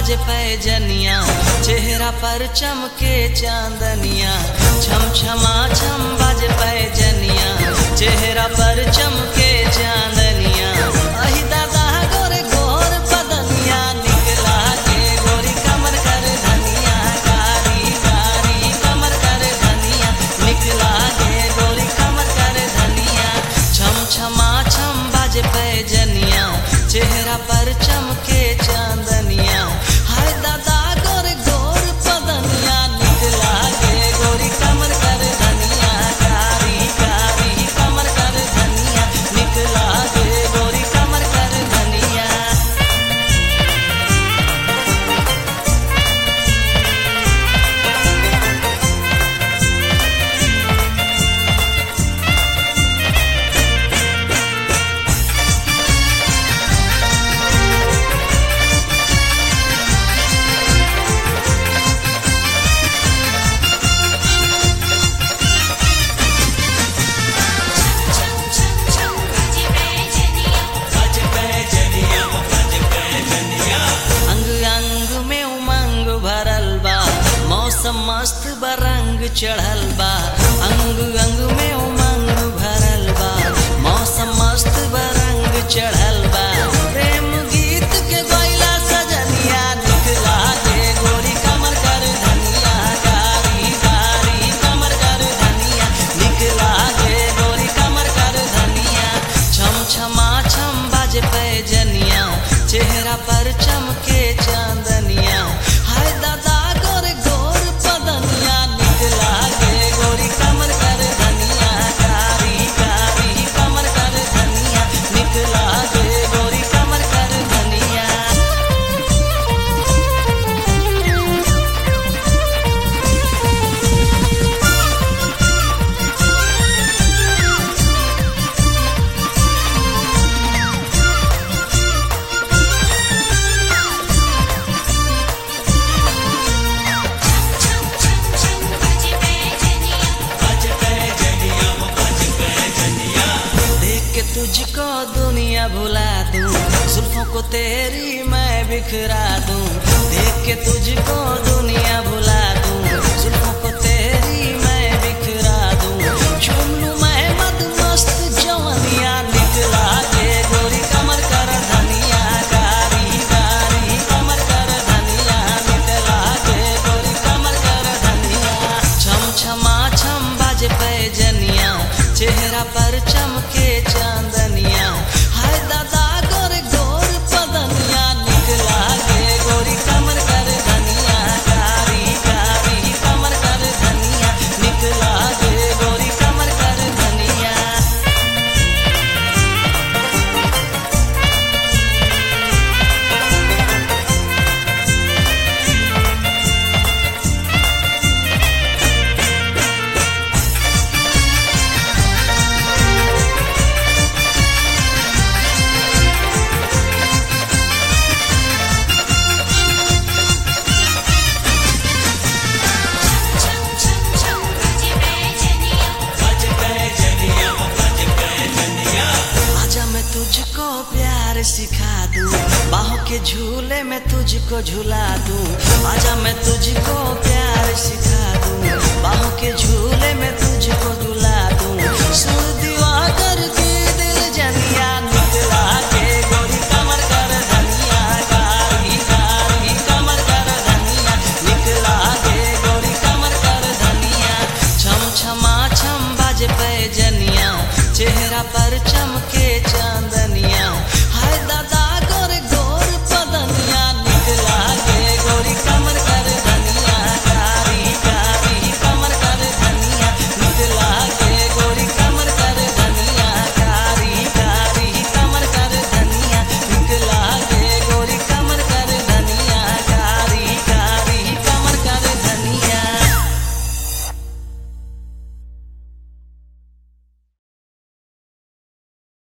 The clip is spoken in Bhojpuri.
बाजे पैजनिया चेहरा पर चमके चांदनिया छम छमा छम बाजे पैजनिया चेहरा पर चमके चांदनिया अहि दादा गोरे गोर बदनिया निकला के गोरी कमर कर धनिया कारी कारी कमर कर धनिया निकला के गोरी कमर कर धनिया छम छमा छम बाजे पैजनिया चेहरा पर चमके चांदनिया हाय दादा गोरे गोर बदनिया निकला के गोरी कमर कर धनिया कारी कारी कमर कर धनिया निकला के गोरी कमर कर धनिया छम छम छम बाजे पैजनिया अंग अंग में उमंग भरल बा मौसम मस्त बरंग चढ़ल बा अंग अंग में उमंग भरल बा मौसम मस्त बरंग चढ़ल बा प्रेम गीत के गैला सजनिया निकला दे गोरी कमर कर धनिया कारी कारी कमर कर धनिया निकला दे गोरी कमर कर धनिया छम छमा छम बाजे पैजनिया चेहरा पर चमके चांदनिया हाय दादा गोरे गोर पदनिया निकला के गोरी कमर कर धनिया कारी कारी कमर कर धनिया निकला के गोरी कमर कर धनिया छम छम छम बाजे पैजनिया देख के तुझको दुनिया भुला दूं जुल्फों को तेरी मैं बिखरा दूं देख के तुझको दुनिया भुला दूं जुल्फों को तेरी मैं बिखरा दूं झूम लूं मैं मद मस्त जवनिया निकला के गोरी कमर कर धनिया कारी कारी कमर कर धनिया निकला के गोरी कमर कर धनिया छम छमा छम बाजे पैजनिया चेहरा पर चमके चांदनिया हाय दादा गोरे गोर पदनिया निकला के गोरी कमर कर धनिया कारी कारी कमर कर धनिया निकला के गोरी कमर कर धनिया छम छम छम बाजे पैजनिया आजा मैं तुझको प्यार सिखा दूं बाहों के झूले में तुझको झुला दूं आजा मैं तुझको प्यार सिखा दूं बाहों के झूले में तुझको झुला